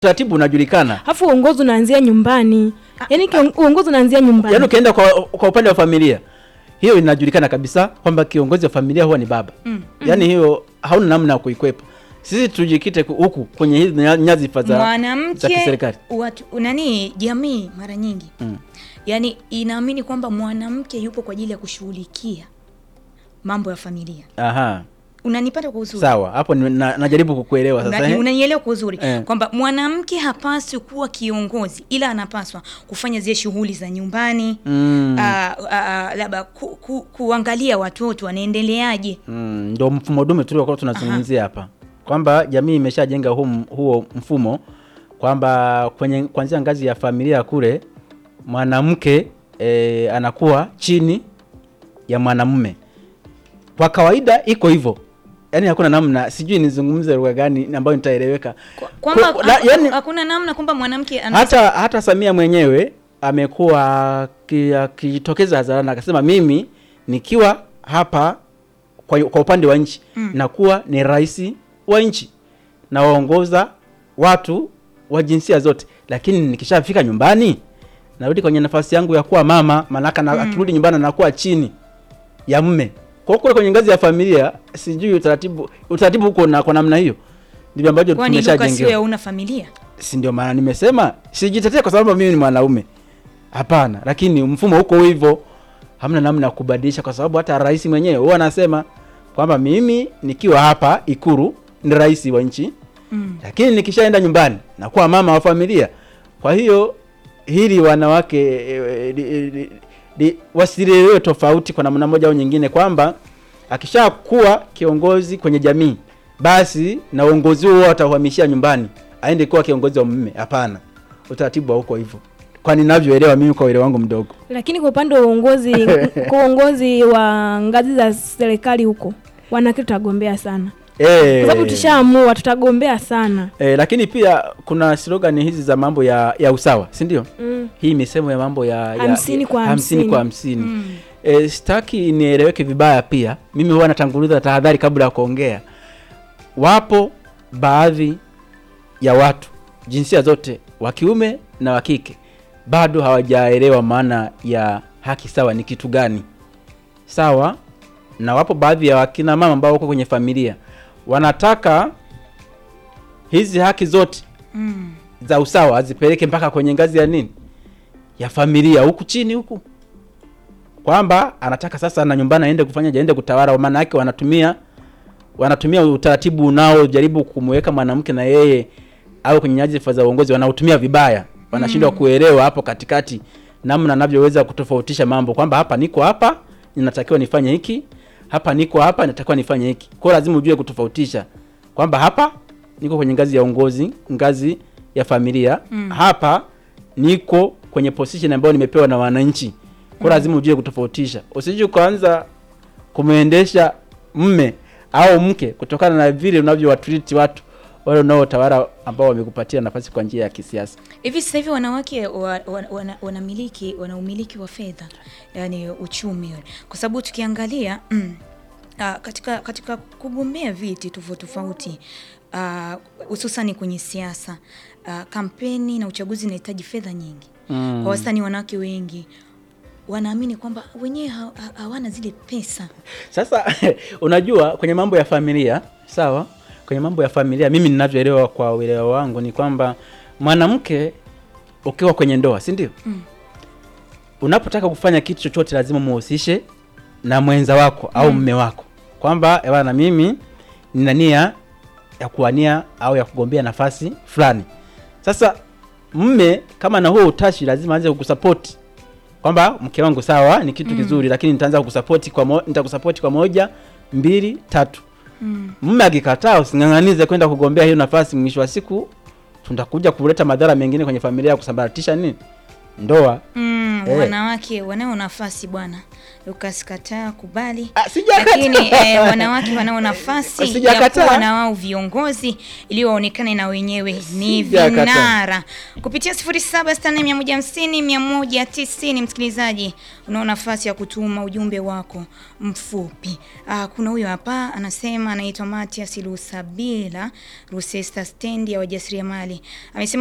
utaratibu unajulikana. Alafu uongozi unaanzia nyumbani. Yaani kion- uongozi unaanzia nyumbani. Yaani ukienda kwa, kwa upande wa familia hiyo inajulikana kabisa kwamba kiongozi wa familia huwa ni baba. Mm. Yaani hiyo hauna namna ya kuikwepa. Sisi tujikite ku- huku kwenye hizi nya- nyadhifa za za mwanamke kiserikali. watu nani jamii mara nyingi Mm. yaani inaamini kwamba mwanamke yupo kwa ajili ya kushughulikia mambo ya familia Aha. unanipata kwa uzuri Sawa, hapo ni- na, najaribu kukuelewa sasa. Una- eh? unanielewa kwa uzuri Eh. kwamba mwanamke hapaswi kuwa kiongozi ila anapaswa kufanya zile shughuli za nyumbani Mm. ah, ah, labda ku, ku, kuangalia watoto wanaendeleaje Mm, ndo mfumo dume tuliokuwa tunazungumzia hapa kwamba jamii imeshajenga hu, huo mfumo kwamba kwenye kuanzia ngazi ya familia kule mwanamke e, anakuwa chini ya mwanamume. Kwa kawaida iko hivyo, yaani hakuna namna, sijui nizungumze lugha gani ambayo nitaeleweka. Kwa- kwamba Kwa- la- haku- yaani- hakuna namna kwamba mwanamke ana hata hata Samia mwenyewe amekuwa aki- akijitokeza hadharani akasema, mimi nikiwa hapa kwa, kwa upande wa nchi Mm. nakuwa ni rais wa nchi nawaongoza watu wa jinsia zote, lakini nikishafika nyumbani narudi kwenye nafasi yangu ya kuwa mama, maanake na, akirudi nyumbani anakuwa chini ya mme. Kwa hiyo kule kwenye ngazi ya familia sijui utaratibu utaratibu huko na kwa namna hiyo ndivyo ambacho kwani Luka sio tumeshajengewa hauna familia si ndio maana nimesema sijitetee kwa sababu mimi ni mwanaume hapana lakini mfumo huko hivyo hamna namna ya kubadilisha kwa sababu hata rais mwenyewe huwa anasema kwamba mimi nikiwa hapa ikuru ni rais wa nchi mm. lakini nikishaenda nyumbani nakuwa mama wa familia kwa hiyo hili wanawake e, e, e, e, wasilielewe tofauti kwa namna moja au nyingine kwamba akishakuwa kiongozi kwenye jamii basi na uongozi huo atauhamishia nyumbani aende kuwa kiongozi wa mume hapana utaratibu hauko hivyo kwa ninavyoelewa mimi kwa uelewa wangu mdogo Lakini kwa upande wa uongozi kwa uongozi wa ngazi za serikali huko wanawake tutagombea sana. Eh, Kwa sababu tushaamua tutagombea sana. eh, lakini pia kuna slogan hizi za mambo ya, ya usawa si ndio Mm. hii misemo ya mambo ya, ya Hamsini kwa hamsini kwa hamsini Mm. e, sitaki nieleweke vibaya pia mimi huwa natanguliza tahadhari kabla ya kuongea wapo baadhi ya watu jinsia zote wa kiume na wa kike bado hawajaelewa maana ya haki sawa ni kitu gani sawa na wapo baadhi ya wakina mama ambao wako kwenye familia wanataka hizi haki zote Mm. za usawa azipeleke mpaka kwenye ngazi ya nini ya familia huku chini huku kwamba anataka sasa na nyumbani aende kufanya aende kutawala maana yake wanatumia wanatumia utaratibu unaojaribu kumweka mwanamke na yeye au kwenye nyadhifa za uongozi wanautumia vibaya wanashindwa kuelewa hapo katikati namna anavyoweza kutofautisha mambo kwamba hapa niko hapa ninatakiwa nifanye hiki hapa niko hapa natakiwa nifanye hiki kwa hiyo lazima ujue kutofautisha kwamba hapa niko kwenye ngazi ya uongozi ngazi ya familia Mm. hapa niko kwenye position ambayo nimepewa na wananchi kwa hiyo lazima ujue kutofautisha usije ukaanza kumwendesha mme au mke kutokana na vile unavyowatreat watu wale unaotawala ambao wamekupatia nafasi kwa njia ya kisiasa hivi sasa hivi wanawake wa, wa, wana, wanamiliki wana umiliki wa fedha yani uchumi kwa sababu tukiangalia mm, ah, katika katika kugombea viti tofauti tofauti ah, hususani kwenye siasa ah, kampeni na uchaguzi inahitaji fedha nyingi Mm. kwa wastani wanawake wengi wanaamini kwamba wenyewe ha- ha- hawana zile pesa Sasa unajua kwenye mambo ya familia, sawa? Kwenye mambo ya familia mimi ninavyoelewa kwa uelewa wangu ni kwamba mwanamke ukiwa kwenye ndoa, si ndio? Mm. Unapotaka kufanya kitu chochote lazima muhusishe na mwenza wako au mme wako. Kwamba ewa na mimi nina nia ya kuwania au ya kugombea nafasi fulani. Sasa mme kama na huo utashi lazima aanze kukusapoti kwamba mke wangu sawa ni kitu kizuri lakini nitaanza kukusapoti kwa mo, nitakusapoti kwa moja mbili tatu mm. mume akikataa using'ang'anize kwenda kugombea hiyo nafasi mwisho wa siku tutakuja kuleta madhara mengine kwenye familia ya kusambaratisha nini ndoa Mm. Eh. wanawake wanao nafasi bwana Lucas kataa kubali Ah, sijakataa. lakini eh, wanawake wanao nafasi ya Sijakataa. kuwa na wao viongozi ili waonekane na wenyewe ni Sijakataa. vinara kupitia 0764150190 msikilizaji unao nafasi ya kutuma ujumbe wako mfupi ah, kuna huyo hapa anasema anaitwa Matias Lusabila Rusesta stendi ya wajasiriamali amesema